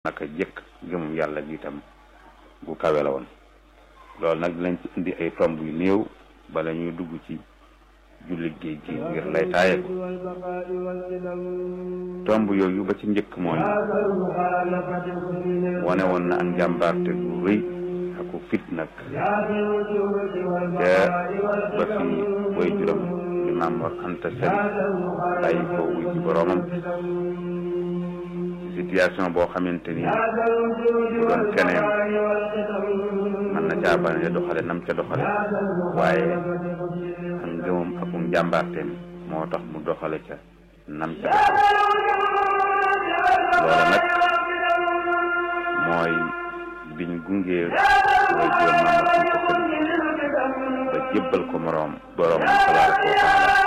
naka jëkk gëmum yàlla gi itam gu kawe la woon loolu nag dinañ ci indi ay tomb yu néew bala ñuy dugg ci jullit géej gi ngir lay taaye ko tomb yooyu ba ci njëkk mooy wane woon na ak njàmbaarte gu rëy aku fit nag te ba fi way juróom di Maam Mor Anta Sali bàyyi ko wuy ci boroomam situation boo xamante ni bu doon keneen mën na caa bañ a doxale nam ca doxale waaye ak ngëmam ak njàmbaarteem moo tax mu doxale ca nam ca doxale loola nag mooy biñ gungee way juróom Maam Mor Anta Sali ba jébbal ko moroom boroomam tabaaraka wa taala